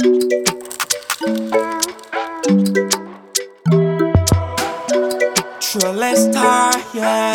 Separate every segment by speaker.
Speaker 1: True, let's start, yeah.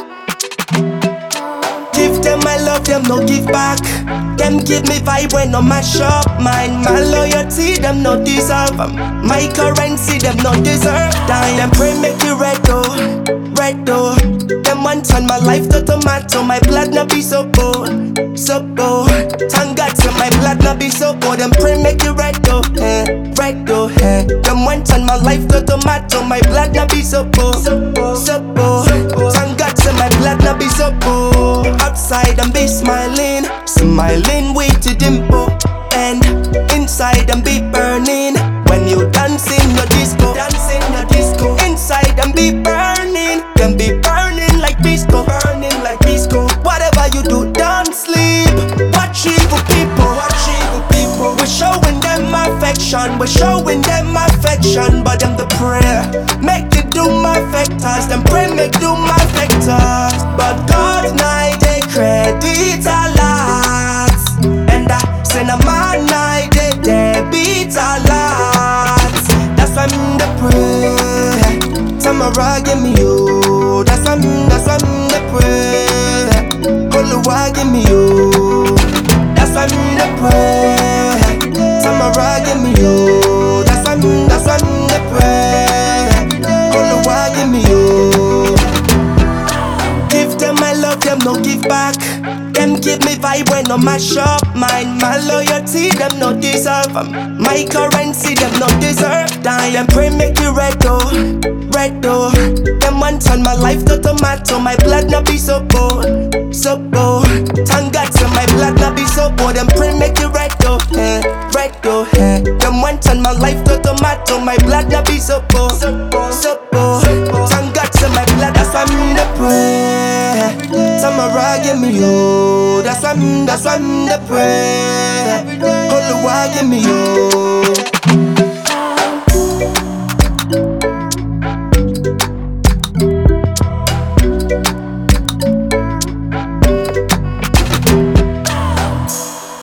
Speaker 1: Give them my love, them no give back. Them give me vibe when no mash up mine. My loyalty, them no deserve 'em. My currency, them no deserve. Die, them pray make you red though, red though. Them want turn my life to tomato. My blood no be so bold, so bold. Thank God, so my blood no be so bold. Them pray make you red though, eh, red though, eh. Them want turn my life to tomato. My blood no be so bold, so bold, so bold. Thank God, so my blood no be so bold. Outside and be smiling, smiling with a dimple, and inside and be burning. When you dance in your disco, dance in your disco. Inside and be burning, can be burning like disco, burning like disco. Whatever you do, don't sleep. Watch evil people, watch evil people. We're showing them affection, we're showing them affection, but them the prayer. Make it do my factors, them pray make do my factors. But God night they credit a lot, and I send a man night they debit a lot. That's why I'm the pray. Tamara give me you. That's why I'm, that's why I'm the pray. Oluwa give me you. That's why I'm the pray. Tamara give me you. That's why I'm, that's why I'm the pray. Oluwa give me you. Give them my love, them no give back. Them give me vibe when no mash up mine. My loyalty, them no deserve 'em. My currency, them no deserve. Die, them pray make you red though, red though. Them want turn my life to tomato. My blood no be so bold, so bold. Thank God, so my blood no be so bold. Them pray make you red though, eh, red though, eh. Them want turn my life to tomato. My blood no be so bold, so bold, so bold. Thank God, so my blood, that's why I'm the prayer. Tamara give me you, that's why I'm, that's why I'm the prayer. Oluwa give me you,